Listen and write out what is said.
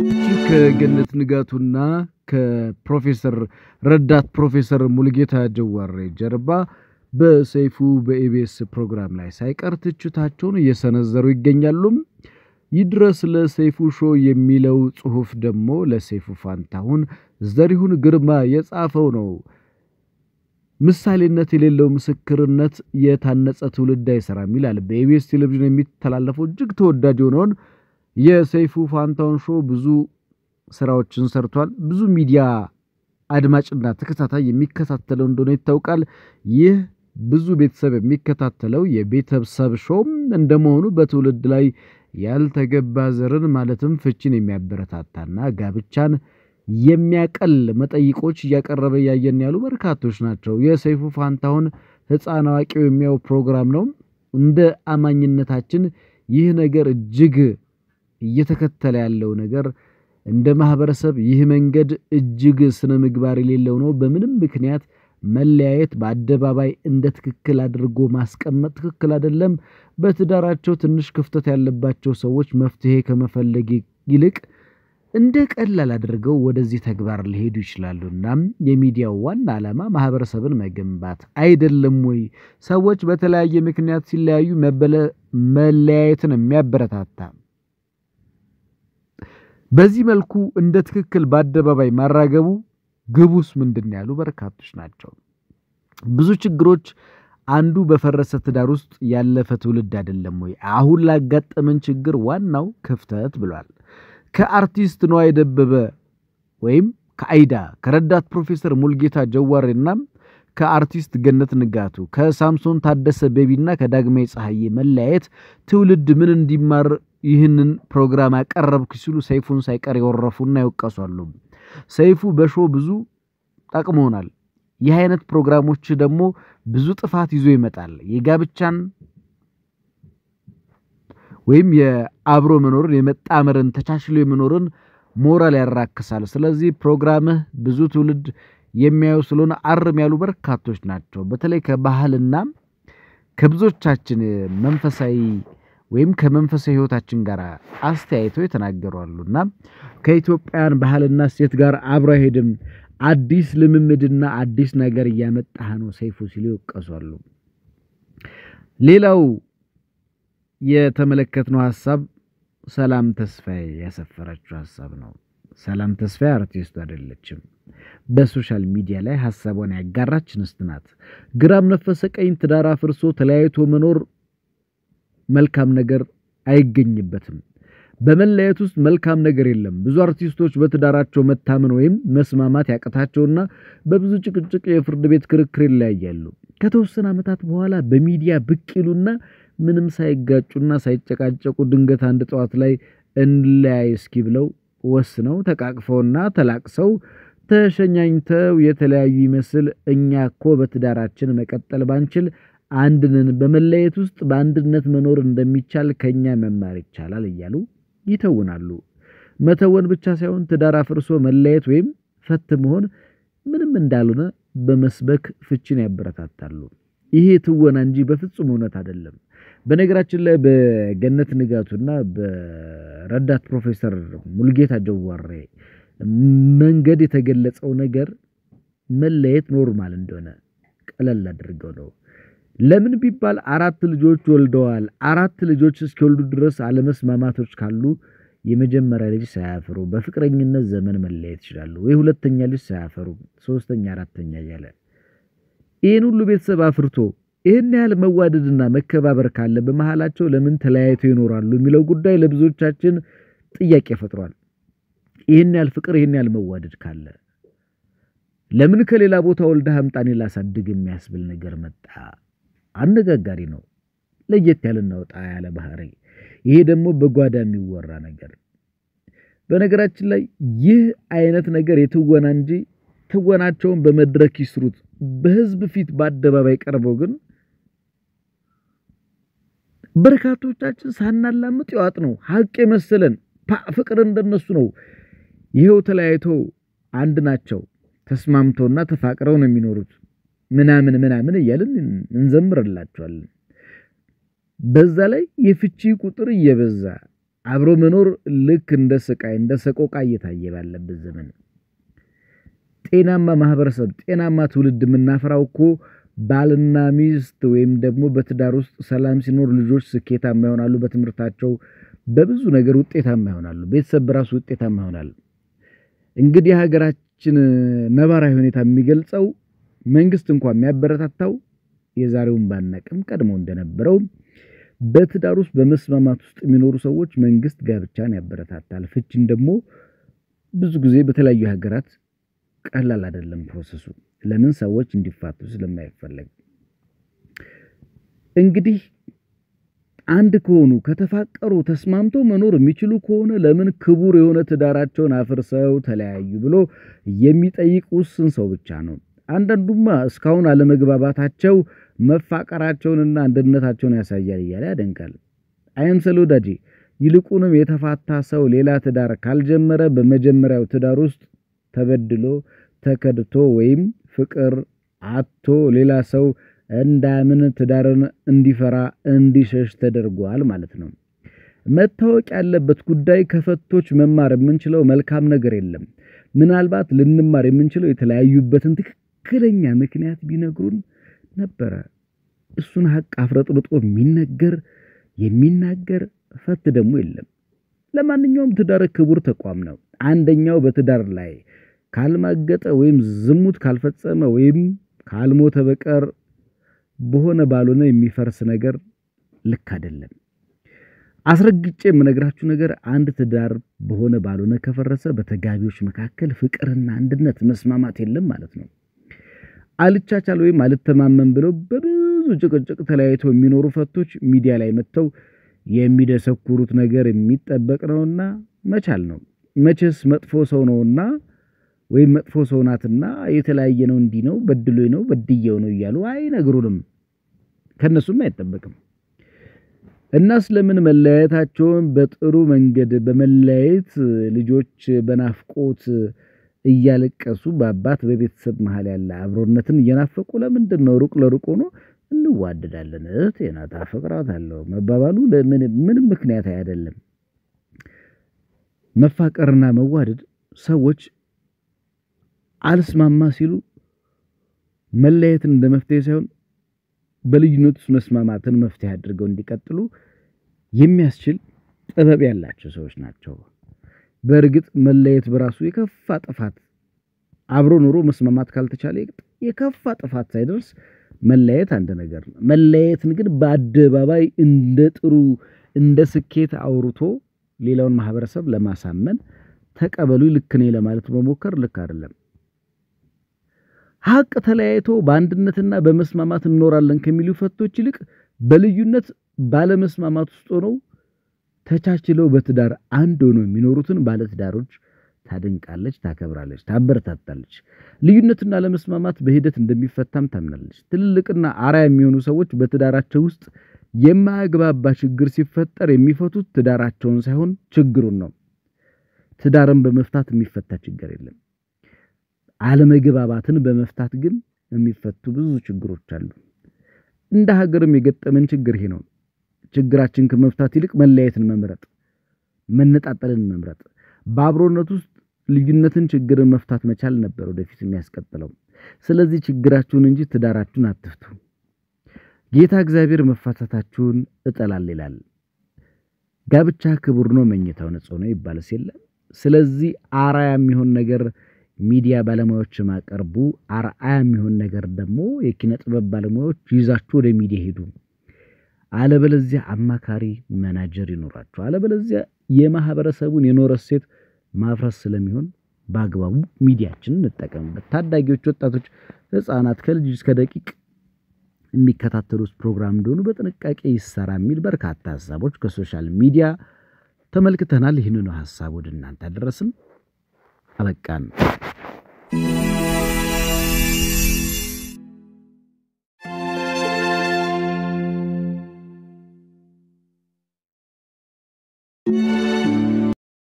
ከገነት ንጋቱና ከፕሮፌሰር ረዳት ፕሮፌሰር ሙልጌታ ጀዋሬ ጀርባ በሰይፉ በኢቢኤስ ፕሮግራም ላይ ሳይቀር ትችታቸውን እየሰነዘሩ ይገኛሉም። ይድረስ ለሰይፉ ሾው የሚለው ጽሑፍ ደግሞ ለሰይፉ ፋንታሁን ዘሪሁን ግርማ የጻፈው ነው። ምሳሌነት የሌለው ምስክርነት የታነጸ ትውልድ አይሰራም ይላል። በኢቢኤስ ቴሌቪዥን የሚተላለፈው እጅግ ተወዳጅ የሆነውን የሰይፉ ፋንታሁን ሾው ብዙ ስራዎችን ሰርቷል። ብዙ ሚዲያ አድማጭና ተከታታይ የሚከታተለው እንደሆነ ይታወቃል። ይህ ብዙ ቤተሰብ የሚከታተለው የቤተሰብ ሾውም እንደመሆኑ በትውልድ ላይ ያልተገባ ዘርን ማለትም ፍቺን የሚያበረታታና ጋብቻን የሚያቀል መጠይቆች እያቀረበ እያየን ያሉ በርካቶች ናቸው። የሰይፉ ፋንታሁን ሕፃን አዋቂው የሚያው ፕሮግራም ነው። እንደ አማኝነታችን ይህ ነገር እጅግ እየተከተለ ያለው ነገር እንደ ማህበረሰብ ይህ መንገድ እጅግ ስነ ምግባር የሌለው ነው። በምንም ምክንያት መለያየት በአደባባይ እንደ ትክክል አድርጎ ማስቀመጥ ትክክል አይደለም። በትዳራቸው ትንሽ ክፍተት ያለባቸው ሰዎች መፍትሄ ከመፈለግ ይልቅ እንደ ቀላል አድርገው ወደዚህ ተግባር ሊሄዱ ይችላሉ። እናም የሚዲያው ዋና ዓላማ ማህበረሰብን መገንባት አይደለም ወይ? ሰዎች በተለያየ ምክንያት ሲለያዩ መለያየትን የሚያበረታታ በዚህ መልኩ እንደ ትክክል በአደባባይ ማራገቡ ግቡስ ምንድን ያሉ በርካቶች ናቸው። ብዙ ችግሮች አንዱ በፈረሰ ትዳር ውስጥ ያለፈ ትውልድ አይደለም ወይ? አሁን ላጋጠመን ችግር ዋናው ክፍተት ብሏል። ከአርቲስት ነዋይ ደበበ ወይም ከአይዳ ከረዳት ፕሮፌሰር ሙልጌታ ጀዋሬና ከአርቲስት ገነት ንጋቱ ከሳምሶን ታደሰ ቤቢና ከዳግማዊ ፀሐዬ መለያየት ትውልድ ምን እንዲማር ይህንን ፕሮግራም አቀረብክ ሲሉ ሰይፉን ሳይቀር የወረፉና ይወቀሷሉ። ሰይፉ በሾ ብዙ ጠቅሞናል። ይህ አይነት ፕሮግራሞች ደግሞ ብዙ ጥፋት ይዞ ይመጣል። የጋብቻን ወይም የአብሮ መኖርን የመጣመርን ተቻችሎ የመኖርን ሞራል ያራክሳል። ስለዚህ ፕሮግራምህ ብዙ ትውልድ የሚያዩ ስለሆነ አርም ያሉ በርካቶች ናቸው። በተለይ ከባህልና ከብዙዎቻችን መንፈሳዊ ወይም ከመንፈሳዊ ሕይወታችን ጋር አስተያይተው የተናገሩ አሉና ከኢትዮጵያን ባህልና እሴት ጋር አብሮ አይሄድም፣ አዲስ ልምምድና አዲስ ነገር እያመጣህ ነው ሰይፉ ሲሉ ይወቀሷሉ። ሌላው የተመለከትነው ሀሳብ ሰላም ተስፋዬ ያሰፈረችው ሀሳብ ነው። ሰላም ተስፋዬ አርቲስቱ አይደለችም። በሶሻል ሚዲያ ላይ ሀሳቧን ያጋራች እንስት ናት። ግራም ነፈሰ ቀኝ ትዳር አፍርሶ ተለያይቶ መኖር መልካም ነገር አይገኝበትም። በመለያየት ውስጥ መልካም ነገር የለም። ብዙ አርቲስቶች በትዳራቸው መታመን ወይም መስማማት ያቅታቸውና በብዙ ጭቅጭቅ የፍርድ ቤት ክርክር ይለያያሉ። ከተወሰነ ዓመታት በኋላ በሚዲያ ብቅ ይሉና ምንም ሳይጋጩና ሳይጨቃጨቁ ድንገት አንድ ጠዋት ላይ እንለያይ እስኪ ብለው ወስነው ተቃቅፈውና ተላቅሰው ተሸኛኝተው የተለያዩ ይመስል እኛ እኮ በትዳራችን መቀጠል ባንችል አንድንን በመለየት ውስጥ በአንድነት መኖር እንደሚቻል ከኛ መማር ይቻላል እያሉ ይተውናሉ። መተወን ብቻ ሳይሆን ትዳር አፍርሶ መለየት ወይም ፈት መሆን ምንም እንዳልሆነ በመስበክ ፍቺን ያበረታታሉ። ይሄ ትወና እንጂ በፍጹም እውነት አይደለም። በነገራችን ላይ በገነት ንጋቱና በረዳት ፕሮፌሰር ሙልጌታ ጀዋሬ መንገድ የተገለጸው ነገር መለየት ኖርማል እንደሆነ ቀለል አድርገው ነው። ለምን ቢባል አራት ልጆች ወልደዋል። አራት ልጆች እስኪወልዱ ድረስ አለመስማማቶች ካሉ የመጀመሪያ ልጅ ሳያፈሩ በፍቅረኝነት ዘመን መለየት ይችላሉ ወይ ሁለተኛ ልጅ ሳያፈሩ ሶስተኛ፣ አራተኛ እያለ ይህን ሁሉ ቤተሰብ አፍርቶ ይህን ያህል መዋደድና መከባበር ካለ በመሃላቸው ለምን ተለያይተው ይኖራሉ የሚለው ጉዳይ ለብዙዎቻችን ጥያቄ ፈጥሯል። ይህን ያህል ፍቅር፣ ይህን ያህል መዋደድ ካለ ለምን ከሌላ ቦታ ወልደህ አምጣኔ ላሳድግ የሚያስብል ነገር መጣ? አነጋጋሪ ነው። ለየት ያለና ወጣ ያለ ባህሪ። ይሄ ደግሞ በጓዳ የሚወራ ነገር። በነገራችን ላይ ይህ አይነት ነገር የትወና እንጂ ትወናቸውን በመድረክ ይስሩት፣ በህዝብ ፊት በአደባባይ ቀርበው ግን በርካቶቻችን ሳናላምጥ የዋጥ ነው ሀቅ የመሰለን ፍቅር እንደነሱ ነው። ይኸው ተለያይተው አንድ ናቸው ተስማምተውና ተፋቅረው ነው የሚኖሩት ምናምን ምናምን እያልን እንዘምርላቸዋለን። በዛ ላይ የፍቺ ቁጥር እየበዛ አብሮ መኖር ልክ እንደ ስቃይ እንደ ሰቆቃ እየታየ ባለበት ዘመን ጤናማ ማህበረሰብ ጤናማ ትውልድ የምናፈራው እኮ ባልና ሚስት ወይም ደግሞ በትዳር ውስጥ ሰላም ሲኖር ልጆች ስኬታማ ይሆናሉ፣ በትምህርታቸው በብዙ ነገር ውጤታማ ይሆናሉ፣ ቤተሰብ በራሱ ውጤታማ ይሆናል። እንግዲህ የሀገራችን ነባራዊ ሁኔታ የሚገልጸው መንግስት እንኳን የሚያበረታታው የዛሬውን ባናቅም ቀድሞ እንደነበረው በትዳር ውስጥ በመስማማት ውስጥ የሚኖሩ ሰዎች መንግስት ጋብቻን ያበረታታል። ፍቺን ደግሞ ብዙ ጊዜ በተለያዩ ሀገራት ቀላል አይደለም ፕሮሰሱ። ለምን ሰዎች እንዲፋቱ ስለማይፈለግ። እንግዲህ አንድ ከሆኑ ከተፋቀሩ ተስማምተው መኖር የሚችሉ ከሆነ ለምን ክቡር የሆነ ትዳራቸውን አፍርሰው ተለያዩ ብሎ የሚጠይቅ ውስን ሰው ብቻ ነው። አንዳንዱማ እስካሁን አለመግባባታቸው መፋቀራቸውንና አንድነታቸውን ያሳያል እያለ ያደንቃል። አይምሰል ወዳጄ። ይልቁንም የተፋታ ሰው ሌላ ትዳር ካልጀመረ በመጀመሪያው ትዳር ውስጥ ተበድሎ ተከድቶ ወይም ፍቅር አቶ ሌላ ሰው እንዳያምን ትዳርን እንዲፈራ እንዲሸሽ ተደርጓል ማለት ነው። መታወቅ ያለበት ጉዳይ ከፈቶች መማር የምንችለው መልካም ነገር የለም። ምናልባት ልንማር የምንችለው የተለያዩበትን ትክክለኛ ምክንያት ቢነግሩን ነበረ። እሱን ሀቅ አፍረጥርጦ የሚነገር የሚናገር ፈት ደግሞ የለም። ለማንኛውም ትዳር ክቡር ተቋም ነው። አንደኛው በትዳር ላይ ካልማገጠ ወይም ዝሙት ካልፈጸመ ወይም ካልሞተ በቀር በሆነ ባልሆነ የሚፈርስ ነገር ልክ አይደለም። አስረግጬ የምነግራችሁ ነገር አንድ ትዳር በሆነ ባልሆነ ከፈረሰ በተጋቢዎች መካከል ፍቅርና አንድነት መስማማት የለም ማለት ነው። አልቻቻል ወይም አልተማመን ብለው በብዙ ጭቅጭቅ ተለያይተው የሚኖሩ ፈቶች ሚዲያ ላይ መጥተው የሚደሰኩሩት ነገር የሚጠበቅ ነውና መቻል ነው። መቼስ መጥፎ ሰው ነውና ወይም መጥፎ ሰው ናትና የተለያየ ነው እንዲህ ነው በድሎኝ ነው በድየው ነው እያሉ አይነግሩንም። ከእነሱም አይጠበቅም። እና ስለምን መለያየታቸውን በጥሩ መንገድ በመለያየት ልጆች በናፍቆት እያለቀሱ በአባት በቤተሰብ መሀል ያለ አብሮነትን እየናፈቁ ለምንድን ነው ሩቅ ለሩቅ ሆኖ እንዋደዳለን እህቴ ናት አፈቅራታለሁ መባባሉ ምንም ምክንያት አይደለም። መፋቀርና መዋደድ ሰዎች አልስማማ ሲሉ መለየትን እንደ መፍትሄ ሳይሆን በልዩነት ውስጥ መስማማትን መፍትሄ አድርገው እንዲቀጥሉ የሚያስችል ጥበብ ያላቸው ሰዎች ናቸው። በእርግጥ መለየት በራሱ የከፋ ጥፋት አብሮ ኑሮ መስማማት ካልተቻለ የከፋ ጥፋት ሳይደርስ መለየት አንድ ነገር ነው። መለየትን ግን በአደባባይ እንደ ጥሩ እንደ ስኬት አውርቶ ሌላውን ማህበረሰብ ለማሳመን ተቀበሉ ልክ ነኝ ለማለት መሞከር ልክ አይደለም። ሀቅ ተለያይቶ በአንድነትና በመስማማት እንኖራለን ከሚሉ ፈቶች ይልቅ በልዩነት ባለመስማማት ውስጥ ሆነው ተቻችለው በትዳር አንድ ሆነው የሚኖሩትን ባለትዳሮች ታደንቃለች፣ ታከብራለች፣ ታበረታታለች። ልዩነትና ለመስማማት በሂደት እንደሚፈታም ታምናለች። ትልልቅና አርአያ የሚሆኑ ሰዎች በትዳራቸው ውስጥ የማያግባባ ችግር ሲፈጠር የሚፈቱት ትዳራቸውን ሳይሆን ችግሩን ነው። ትዳርን በመፍታት የሚፈታ ችግር የለም። አለመግባባትን በመፍታት ግን የሚፈቱ ብዙ ችግሮች አሉ። እንደ ሀገርም የገጠመን ችግር ይሄ ነው። ችግራችን ከመፍታት ይልቅ መለያየትን መምረጥ፣ መነጣጠልን መምረጥ፣ በአብሮነት ውስጥ ልዩነትን፣ ችግርን መፍታት መቻል ነበር ወደፊት የሚያስቀጥለው። ስለዚህ ችግራችሁን እንጂ ትዳራችሁን አትፍቱ። ጌታ እግዚአብሔር መፋታታችሁን እጠላል ይላል። ጋብቻ ክቡር ነው፣ መኝታው ንጹሕ ነው ይባልስ የለም። ስለዚህ አርአያ የሚሆን ነገር ሚዲያ ባለሙያዎች ማቀርቡ፣ አርአያ የሚሆን ነገር ደግሞ የኪነ ጥበብ ባለሙያዎች ይዛችሁ ወደ ሚዲያ ሄዱ። አለበለዚያ አማካሪ መናጀር ይኖራችሁ፣ አለበለዚያ የማህበረሰቡን የኖረ ሴት ማፍረስ ስለሚሆን በአግባቡ ሚዲያችንን እንጠቀምበት። ታዳጊዎች፣ ወጣቶች፣ ህፃናት ከልጅ እስከ ደቂቅ የሚከታተሉት ፕሮግራም እንደሆኑ በጥንቃቄ ይሰራ የሚል በርካታ ሀሳቦች ከሶሻል ሚዲያ ተመልክተናል። ይህንኑ ሀሳብ ወደ እናንተ አደረስን። አበቃን።